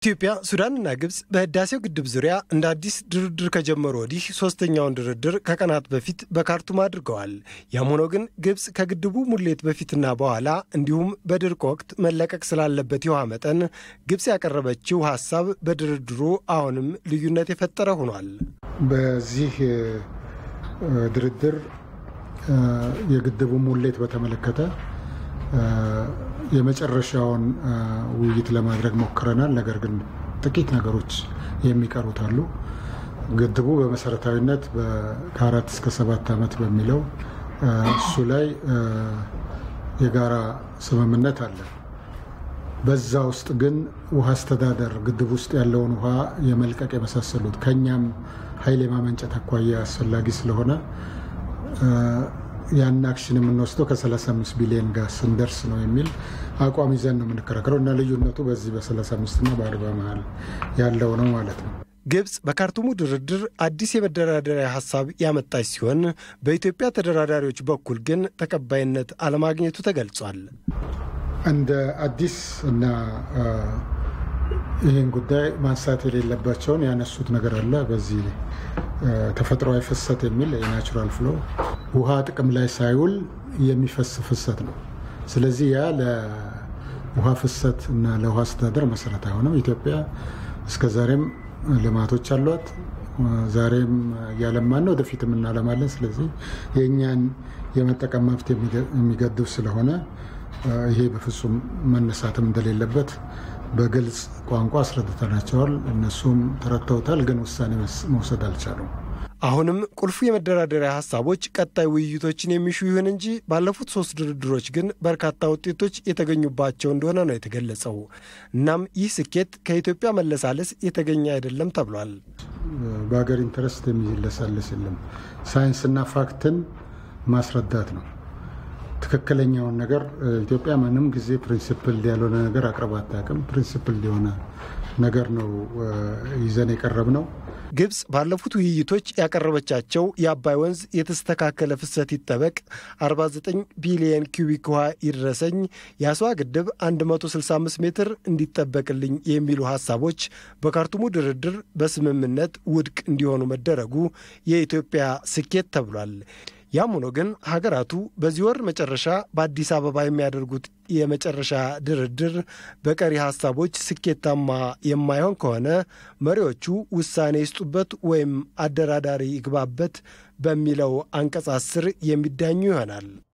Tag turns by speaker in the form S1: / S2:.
S1: ኢትዮጵያ፣ ሱዳንና ግብፅ በህዳሴው ግድብ ዙሪያ እንደ አዲስ ድርድር ከጀመሩ ወዲህ ሶስተኛውን ድርድር ከቀናት በፊት በካርቱም አድርገዋል። ያም ሆኖ ግን ግብፅ ከግድቡ ሙሌት በፊትና በኋላ እንዲሁም በድርቅ ወቅት መለቀቅ ስላለበት የውሃ መጠን ግብፅ ያቀረበችው ሀሳብ በድርድሩ አሁንም ልዩነት የፈጠረ ሆኗል።
S2: በዚህ ድርድር የግድቡ ሙሌት በተመለከተ የመጨረሻውን ውይይት ለማድረግ ሞክረናል። ነገር ግን ጥቂት ነገሮች የሚቀሩት አሉ። ግድቡ በመሰረታዊነት ከአራት እስከ ሰባት ዓመት በሚለው እሱ ላይ የጋራ ስምምነት አለ። በዛ ውስጥ ግን ውሃ አስተዳደር ግድብ ውስጥ ያለውን ውሃ የመልቀቅ የመሳሰሉት ከእኛም ኃይል የማመንጨት አኳያ አስፈላጊ ስለሆነ ያን አክሽን የምንወስደው ከ35 ቢሊዮን ጋር ስንደርስ ነው የሚል አቋም ይዘን ነው የምንከራከረው እና ልዩነቱ በዚህ በ35 እና በ40 መሀል ያለው ነው ማለት ነው።
S1: ግብፅ በካርቱሙ ድርድር አዲስ የመደራደሪያ ሀሳብ ያመጣች ሲሆን በኢትዮጵያ ተደራዳሪዎች በኩል ግን ተቀባይነት አለማግኘቱ ተገልጿል።
S2: እንደ አዲስ እና ይህን ጉዳይ ማንሳት የሌለባቸውን ያነሱት ነገር አለ። በዚህ ተፈጥሯዊ ፍሰት የሚል የናቹራል ፍሎ ውሃ ጥቅም ላይ ሳይውል የሚፈስ ፍሰት ነው። ስለዚህ ያ ለውሃ ፍሰት እና ለውሃ አስተዳደር መሰረት አይሆንም። ኢትዮጵያ እስከዛሬም ልማቶች አሏት። ዛሬም እያለማን ነው፣ ወደፊትም እናለማለን። ስለዚህ የእኛን የመጠቀም መብት የሚገድብ ስለሆነ ይሄ በፍጹም መነሳትም እንደሌለበት በግልጽ ቋንቋ አስረድተናቸዋል። እነሱም ተረድተውታል፣ ግን ውሳኔ መውሰድ አልቻሉም።
S1: አሁንም ቁልፉ የመደራደሪያ ሀሳቦች ቀጣይ ውይይቶችን የሚሹ ይሁን እንጂ ባለፉት ሶስት ድርድሮች ግን በርካታ ውጤቶች የተገኙባቸው እንደሆነ ነው የተገለጸው። እናም ይህ ስኬት ከኢትዮጵያ መለሳለስ የተገኘ አይደለም ተብሏል።
S2: በሀገር ኢንተረስት የሚለሳለስ የለም። ሳይንስና ፋክትን ማስረዳት ነው። ትክክለኛውን ነገር ኢትዮጵያ ምንም ጊዜ ፕሪንሲፕል ያልሆነ ነገር አቅርባ አታውቅም። ፕሪንሲፕል የሆነ ነገር ነው ይዘን የቀረብ ነው።
S1: ግብፅ ባለፉት ውይይቶች ያቀረበቻቸው የአባይ ወንዝ የተስተካከለ ፍሰት ይጠበቅ፣ 49 ቢሊየን ኪዩቢክ ውሃ ይድረሰኝ፣ የአስዋ ግድብ 165 ሜትር እንዲጠበቅልኝ የሚሉ ሀሳቦች በካርቱሙ ድርድር በስምምነት ውድቅ እንዲሆኑ መደረጉ የኢትዮጵያ ስኬት ተብሏል። ያም ሆኖ ግን ሀገራቱ በዚህ ወር መጨረሻ በአዲስ አበባ የሚያደርጉት የመጨረሻ ድርድር በቀሪ ሀሳቦች ስኬታማ የማይሆን ከሆነ መሪዎቹ ውሳኔ ይስጡበት ወይም አደራዳሪ ይግባበት በሚለው አንቀጽ አስር የሚዳኙ ይሆናል።